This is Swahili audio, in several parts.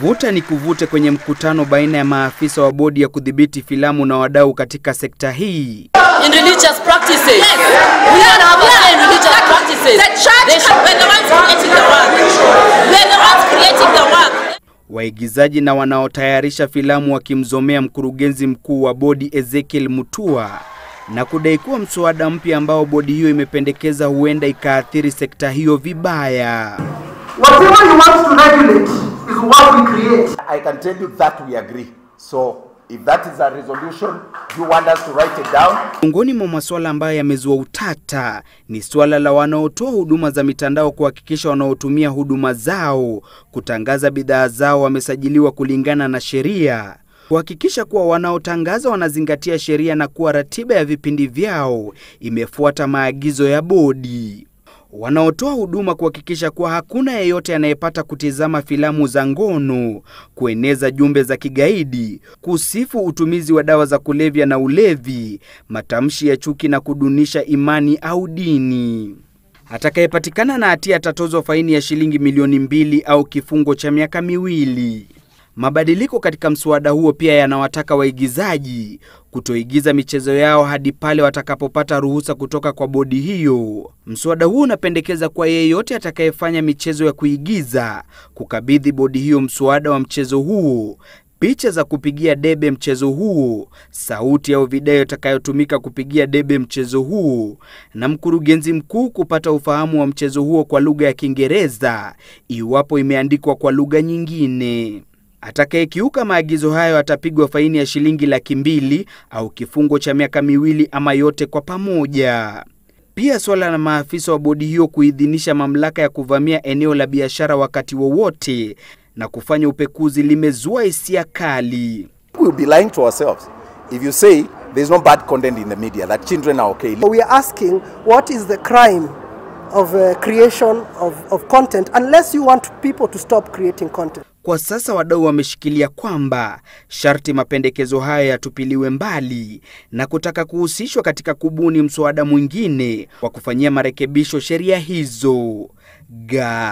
Vuta ni kuvute kwenye mkutano baina ya maafisa wa bodi ya kudhibiti filamu na wadau katika sekta hii. in religious practices. We don't have a say in religious practices. They should, we're the ones creating the work. We're the ones creating the work. Waigizaji na wanaotayarisha filamu wakimzomea mkurugenzi mkuu wa bodi Ezekiel Mutua na kudai kuwa mswada mpya ambao bodi hiyo imependekeza huenda ikaathiri sekta hiyo vibaya. Whatever you want to regulate is what we create. I can tell you that we agree. So if that is a resolution, you want us to write it down? Miongoni mwa masuala ambayo yamezua utata ni suala la wanaotoa huduma za mitandao kuhakikisha wanaotumia huduma zao kutangaza bidhaa zao wamesajiliwa kulingana na sheria, kuhakikisha kuwa wanaotangaza wanazingatia sheria na kuwa ratiba ya vipindi vyao imefuata maagizo ya bodi wanaotoa huduma kuhakikisha kuwa hakuna yeyote anayepata kutizama filamu za ngono, kueneza jumbe za kigaidi, kusifu utumizi wa dawa za kulevya na ulevi, matamshi ya chuki na kudunisha imani au dini. Atakayepatikana na hatia atatozwa faini ya shilingi milioni mbili au kifungo cha miaka miwili. Mabadiliko katika mswada huo pia yanawataka waigizaji kutoigiza michezo yao hadi pale watakapopata ruhusa kutoka kwa bodi hiyo. Mswada huo unapendekeza kwa yeyote atakayefanya michezo ya kuigiza kukabidhi bodi hiyo mswada wa mchezo huo, picha za kupigia debe mchezo huo, sauti au video itakayotumika kupigia debe mchezo huo, na mkurugenzi mkuu kupata ufahamu wa mchezo huo kwa lugha ya Kiingereza iwapo imeandikwa kwa lugha nyingine. Atakayekiuka maagizo hayo atapigwa faini ya shilingi laki mbili au kifungo cha miaka miwili ama yote kwa pamoja. Pia suala la maafisa wa bodi hiyo kuidhinisha mamlaka ya kuvamia eneo la biashara wakati wowote na kufanya upekuzi limezua hisia kali. We'll be lying to ourselves if you say there's no bad content in the media, that children are okay. We are asking what is the crime of uh, creation of, of content unless you want people to stop creating content. Kwa sasa wadau wameshikilia kwamba sharti mapendekezo hayo yatupiliwe mbali na kutaka kuhusishwa katika kubuni mswada mwingine wa kufanyia marekebisho sheria hizo.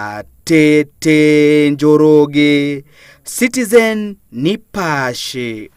Gatete Njoroge, Citizen Nipashe.